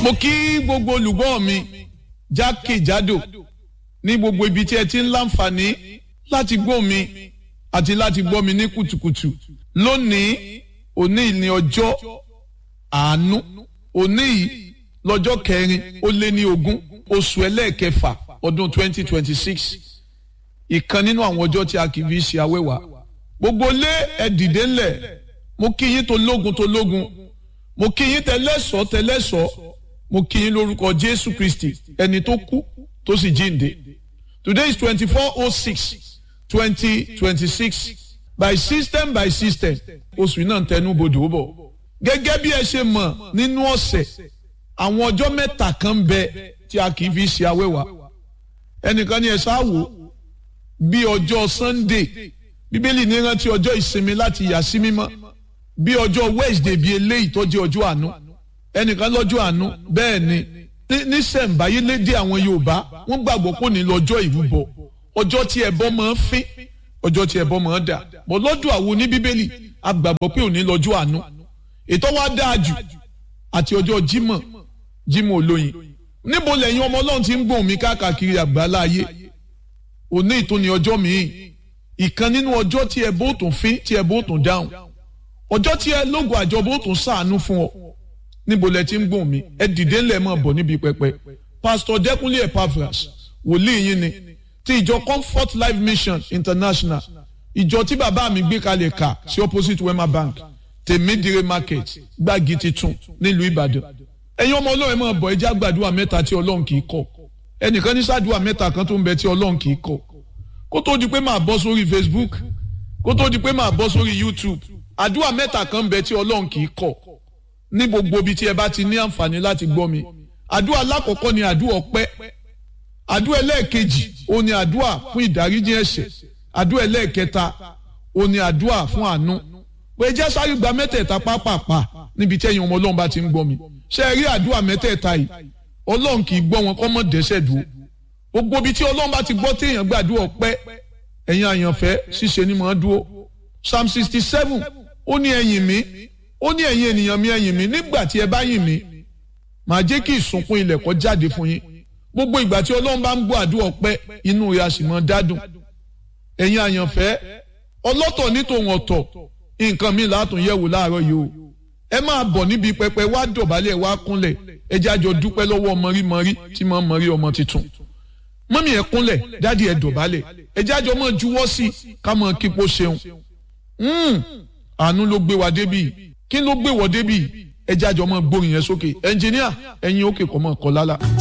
mo kí gbogbo olùgbọ́ mi jákèjádò ní gbogbo ibi tí ẹ ti ń láǹfààní láti gbọ́ mi àti láti gbọ́ mi ní kùtùkùtù lónìí òní ní ọjọ́ àánú òní yìí lọ́jọ́ kẹrin ó lé ní ogún oṣù ẹlẹ́ẹ̀kẹfà ọdún twenty twenty six ìkan nínú àwọn ọjọ́ tí a kì í fi ṣe awẹ́wà gbogbo lé ẹ dìde ńlẹ̀ mo kí yín tó lógun tó lógun mo kí yín tẹlẹ́sọ̀ tẹlẹ́sọ̀ mo kí yín lórúkọ Jésù Kristi ẹni tó kú tó sì jíǹde today is twenty four oh six twenty twenty six by system by system oṣù náà tẹnu bodò bọ̀ gẹ́gẹ́ bí ẹ ṣe mọ̀ nínú ọ̀sẹ̀ àwọn ọjọ́ mẹ́ta kan ń bẹ tí a kì í fi ṣe awẹ́wà ẹnìkan ni ẹ ṣáà wò bí ọjọ́ Sunday bíbélì ní rántí ọjọ́ ìsinmi láti yà sí mímọ́ bí ọjọ́ Wednesday bíi eléyìí tó jẹ́ ọjọ́ àánú ẹnìkan lọ́jọ́ àánú bẹ́ẹ̀ ni ní sẹ̀ǹbáyé lédè àwọn Yorùbá wọ́n gbàgbọ́ pé ní lọ́jọ́ ìrúbọ ọjọ́ tí ẹbọ máa ń fín ọjọ́ tí ẹbọ máa ń dà bọ́ lọ́dọ̀ àwọn oní bíbélì a gbàgbọ́ pé òní lọ́jọ́ àánú ètò wa dáa jù àti ọjọ́ Jímọ̀ Jímọ̀ olóyin níbo lẹ́yìn ọmọ Ọlọ́run ti ń gbóhùn mi káàkiri àgbáńlá ayé òní ìtúni ọjọ́ míì ìkan nínú ọjọ́ tí ẹbọ ò tún fín tí ẹbọ ò tún dáhùn ọjọ́ tí ẹ lógo àjọbọ ò tún ṣàánú fún ọ níbo lẹ ti ń gbóhùn mi ẹ dìde ńlẹ̀ mọ̀ bọ̀ níbi pẹpẹ pásítọ̀ Dẹ́kunlé Epaphras wòlíì yín ni ti ìjọ Comfort Life Mission International ìjọ tí bàbá mi gbé kalẹ̀ kà sí opposite Wema Bank tèmídìrè market gbági titun nílùú Ìbàdàn ẹ̀yin ọmọ Ọlọ́run ẹ máa bọ̀ ẹjẹ́ àgbàdua mẹ́ta tí Ọlọ́run kì í kọ̀ ẹnìkan ní sàdúrà mẹ́ta kan tó ń bẹ tí Ọlọ́run kì í kọ̀ kó tó di pé máa bọ́ sórí Facebook kó tó di pé máa bọ́ sórí YouTube àdúrà mẹ́ta kan ń bẹ tí Ọlọ́run kì í kọ̀ ní gbogbo ibi tí ẹ bá ti ní àǹfààní láti gbọ́ mi àdúrà alákọ̀ọ́kọ́ ni àdúrà ọpẹ́ àdúrà ẹlẹ́ẹ̀kejì ó ní àdúrà fún ìdáríjì ẹ̀ṣẹ̀ àdúrà ẹlẹ́ẹ̀kẹta ó ní àdúrà fún àánú pé jẹ́ sáré gba mẹ́tẹ̀ẹ̀ta pápápá níbi tí ẹ̀yin ọmọ ọlọ́run bá ti ń gbọ́ mi ṣé ẹ rí àdúrà mẹ́tẹ̀ẹ̀ta yìí ọlọ́run kì í gbọ́ wọn kọ́ mọ́ dẹ́sẹ̀ dúró gbogbo ibi tí ọlọ́run bá ti gbọ́ téèyàn gbàdúrà ọpẹ́ ẹ̀yin àyànfẹ́ ṣíṣe ni màá dúró psalm sixty seven ó ní ẹ̀yìn mi ó ní ẹ̀yin ènìyàn mi ẹ̀yìn mi nígbà tí ẹ bá yìn mí màá jẹ́ kí ìsunkún ilẹ̀ kó jáde fún yín gbogbo ìgbà tí ọlọ́run bá ń gbọ́ àdúrà ọpẹ́ inú rẹ̀ a sì mọ́ dádùn ẹ̀yin àyànfẹ́ ọlọ́tọ̀ ní tòun ọ̀tọ̀ nǹkan mi látún yẹ̀wò láàárọ̀ yìí o ẹ máa bọ̀ níbi pẹpẹ wá dọ̀bálẹ̀ wá kúnlẹ̀ ẹ jẹ́ àjọ dúpẹ́ lọ́wọ́ mọ̀rímọ̀rí tí mo mọ̀rí ọmọ tuntun mọ́mí ẹ kúnlẹ̀ dádì ẹ dọ̀bálẹ̀ ẹ jẹ́ àjọ mọ̀ juwọ́ sí ká mọ̀ kípo ṣeun àánú ló gbé wa débì kí ló gbé wọ débì ẹ jẹ́ àjọ mọ̀ gbórin yẹn sókè ẹnjìníà ẹ̀yin òkè kọ́ mọ̀ kọ́ lálá.